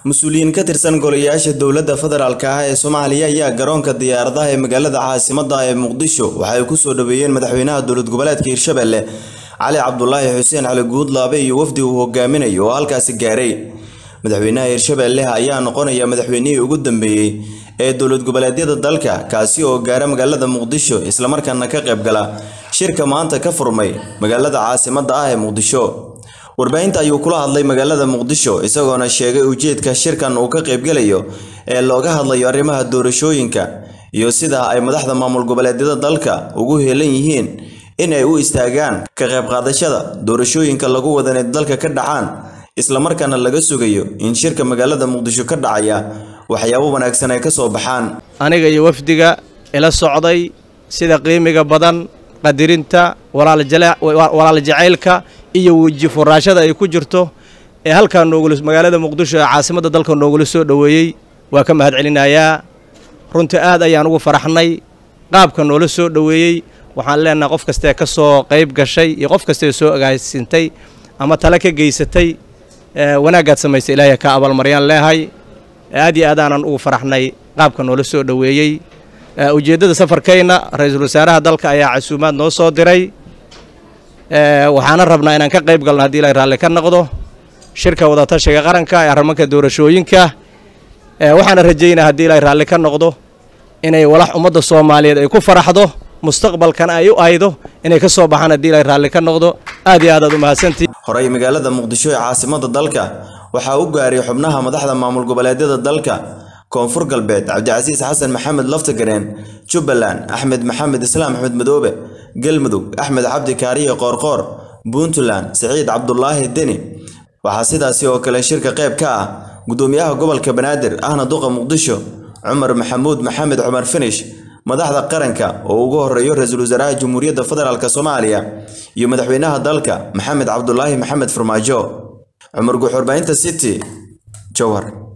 mas-uuliyiin ka tirsan golayaasha dowladda federaalk ah ee soomaaliya ayaa garoonka diyaaradaha ee magaalada caasimadda ee muqdisho waxa ay kusoo dhaweeyeen madaxweynaha dowlad goboleedka hirshabelle cali cabdulaahi xuseen cali guudlaabe iyo wafdi uu hogaaminayo oo halkaasi gaaray madaxweynaha hirshabelle ayaa noqonaya madaxweynihii ugu dambeeyey ee dowlad goboleedyada dalka kaasi oo gaara magaalada muqdisho islamarkaana ka qayb gala shirka maanta ka furmay magaalada caasimadda ah ee muqdisho warbaahinta ayuu kula hadlay magaalada muqdisho isagoona sheegay ujeedka shirkan uu ka qaybgalayo ee looga hadlayo arrimaha doorashooyinka iyo sida ay madaxda maamul goboleedyada dalka ugu heelan yihiin in ay u istaagaan ka qayb qaadashada doorashooyinka lagu wada inay dalka ka dhacaan islamarkaana laga sugayo in shirka magaalada muqdisho ka dhacaya waxyaabo wanaagsan ay ka soo baxaan aniga iyo wafdiga ila socday sida qiimiga badan qadirinta walaal jacaylka iyo weji furaashada ay ku jirto ee halkaa noogula magaalada muqdisho ee caasimadda dalka noogula soo dhoweeyey waa ka mahad celinayaa runtii aad ayaan ugu faraxnay qaabka noola soo dhoweeyey waxaan leenahay qof kastee ka soo qayb gashay iyo qof kastee soo agaasintay ama tale ka geysatay wanaaggaad samaysay ilaahay ka abaalmaryaan leehay aad iyo aadaanan ugu faraxnay qaabka noola soo dhoweeyey ujeeddada safarkayna ra-iisul wasaaraha dalka ayaa casuumaad noo soo diray waxaana rabnaa inaan ka qayb galno haddii ilaahay raalli ka noqdo shirka wadatashiga qaranka ee arrimanka doorashooyinka waxaana rajaynaa haddii ilaahay raalli ka noqdo inay walax ummadda soomaaliyeed ay ku faraxdo mustaqbalkana ay u aydo inay ka soo baxaan haddii ilaahay raalli ka noqdo aad iyo aad aad u mahadsantii horey magaalada muqdisho ee caasimadda dalka waxaa u gaaray xubnaha madaxda maamul goboleedyada dalka koonfur galbeed cabdicasiis xasan maxamed laftagareen jubbaland axmed maxamed islaam axmed madoobe galmudug axmed cabdi kaariye qoorqoor puntland siciid cabdulaahi deni waxaa sidaasi oo kale shirka qayb ka ah gudoomiyaha gobolka banaadir ahna duqa muqdisho cumar maxamuud maxamed cumar finish madaxda qaranka oo ugu horeeyo ra-iisul wasaaraha jamhuuriyadda federaalk soomaaliya iyo madaxweynaha dalka maxamed cabdulaahi maxamed farmaajo cumar guxurbaahinta city jowhar